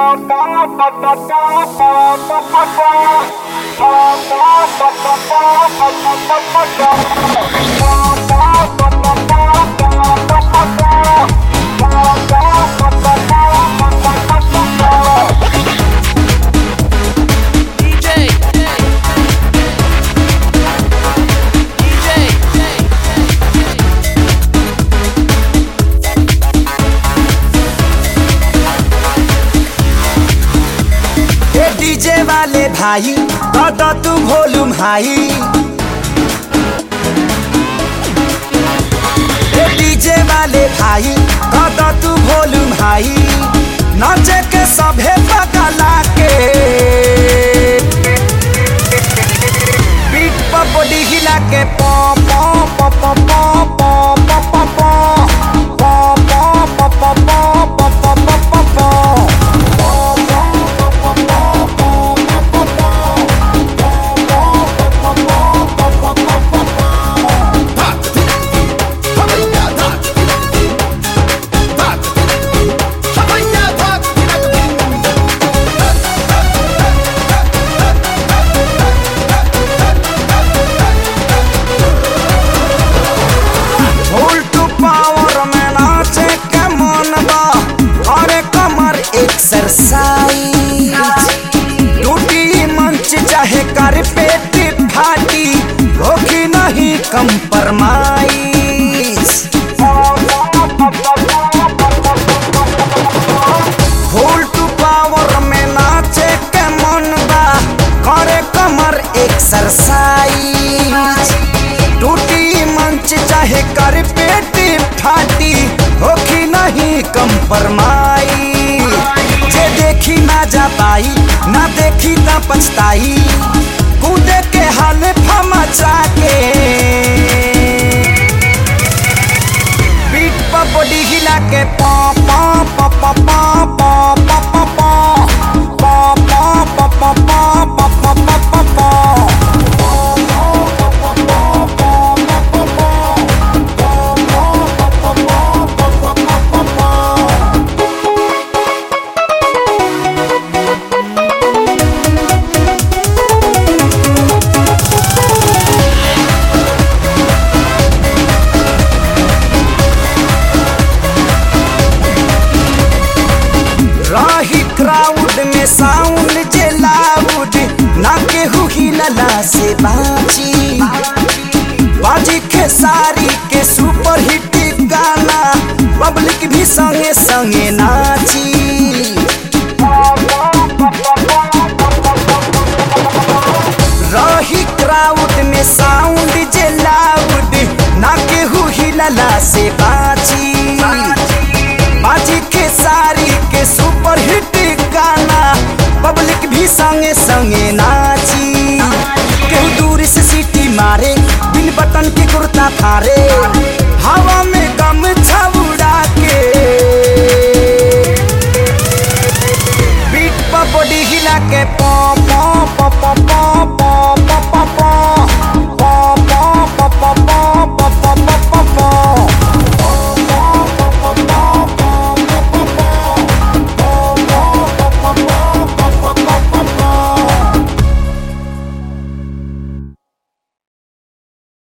DJ. ए DJ वाले भाई दादा तू वॉल्यूम हाई ए डीजे वाले भाई दादा तू वॉल्यूम हाई नाचे के सभे पगला के बीट पर बॉडी हिला के पॉ पॉ पॉ पॉ पॉ पॉ पॉ पॉ पॉ पॉ पॉ पॉ पॉ पॉ पॉ पॉ पॉ उल्टू पावर में नाचे के मन बा अरे कमर एक्सरसाइज टूटी मंच चाहे कर पेट फाटी होगी नहीं कंप्रोमाइज उल्टू पावर में नाचे के मन बा करे कमर एक्सरसाइज टूटी मंच चाहे कर पेट फाटी होखी नहीं कंपरमाई जे देखी ना जा पाई ना देखी ना पछताई कूदे के हाल फमचा के पीठ पर बॉडी हिला के पॉ पॉ पॉ पॉ पॉ पॉ पॉ पॉ पॉ पॉ पॉ पॉ पॉ पॉ पॉ पॉ पॉ पॉ राही क्राउड में साउंड जे लाउड ना केहू हिलला से बाजी बाजी खेसारी के सुपर हिट गाना पब्लिक भी संगे संगे नाची रही क्राउड में साउंड जे लाउड ना केहू हिलला से बाजी बाजी के सारी के सुपर हिट गाना पब्लिक भी संगे संगे नाची केहू दूर से सीटी मारे बिन बटन के कुर्ता थारे हवा में